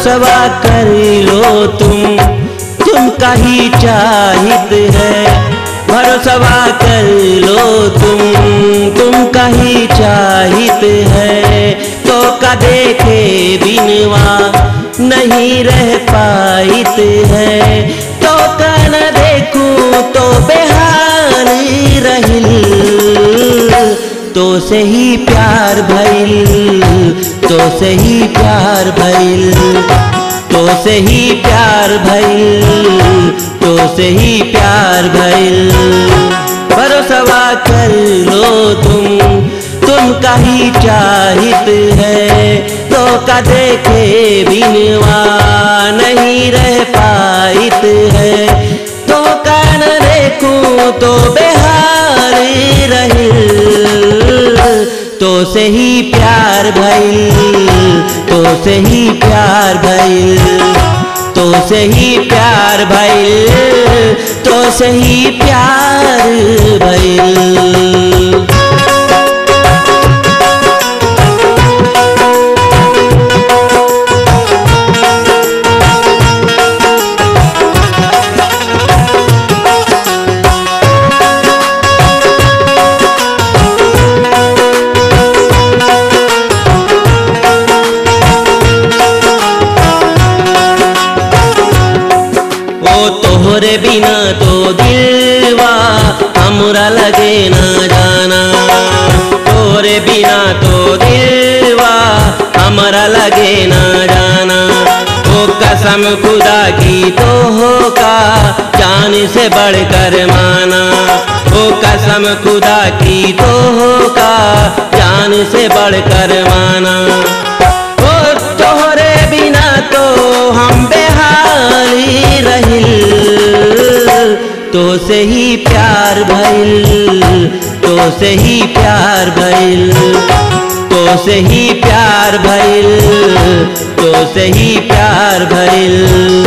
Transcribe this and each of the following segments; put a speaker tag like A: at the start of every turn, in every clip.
A: भरोसवा कर लो तुम तुम कहीं चाहित है भरोसवा कर लो तुम तुम कहीं चाहित है तो का देखे बिनवा नहीं रह पाइत है तो का न देखूं तो बेहाल रहिल तो से ही प्यार भइल तो से ही प्यार भइल तो से ही प्यार भइल तो से ही प्यार भइल भरोसवा कर लो तुम तुम कहीं चाहित है तो का देखे बिनवा नहीं रह पाइत है तो का न देखूं तो बेहाल रहिल तो से ही प्यार भइल तो से ही प्यार भइल तो से ही प्यार भइल तो से ही प्यार भइल ओ तोहरे बिना तो दिलवा हमरा लगे ना जाना तोहरे बिना तो दिलवा हमरा लगे ना जाना ओ कसम खुदा की तो हो का जान से बढ़कर माना ओ कसम खुदा की तो हो का जान से बढ़कर माना ओ तोहरे बिना तो हम बेहाली रहिल तो से ही प्यार भइल तो से ही प्यार भइल तो से ही प्यार भइल तो से ही प्यार भइल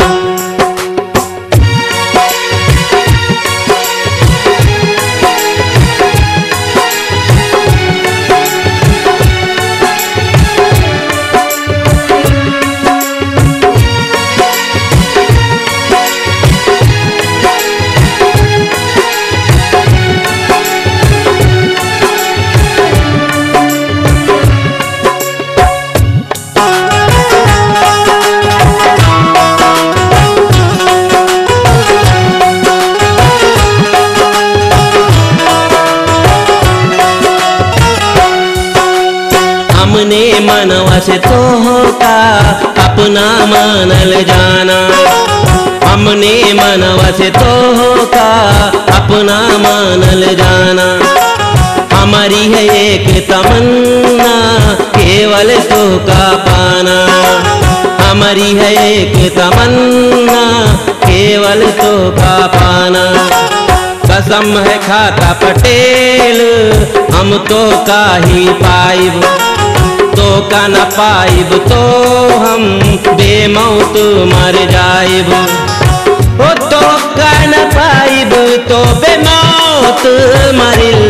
A: हमने मनवा से तो का अपना मानल जाना हमने मनवा से तो का अपना मानल जाना हमारी है एक तमन्ना केवल तो का पाना हमारी है एक तमन्ना केवल तो का पाना कसम है खाता पटेल हम तो का ही पाइब तो का न पाइब तो हम बेमौत मर जाइब ओ तो का न पाइब तो बेमौत मरिल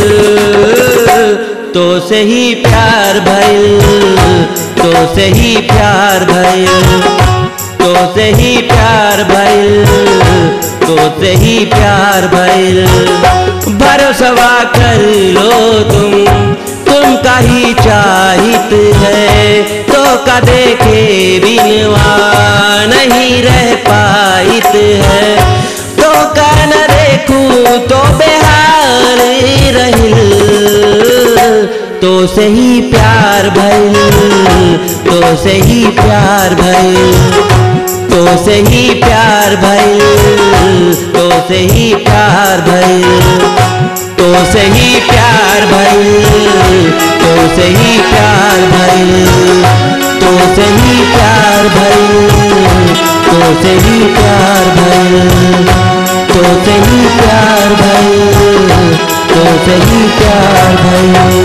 A: तो से ही प्यार भइल तो से ही प्यार भइल तो से ही प्यार भइल तो से ही प्यार भइल भरोसवा कर लो तुम तुम का ही चाहित है तो का देखे बिनवा नहीं रह पाइत है तो का न देखूं तो बेहाल रहिल तो से ही प्यार भइल तो से ही प्यार भइल तो से ही प्यार भइल तो से ही प्यार भइल तो से ही प्यार भइल तो से ही प्यार भइल तो से ही प्यार भइल तो से ही प्यार भइल तो से ही प्यार भइल तो से ही प्यार भइल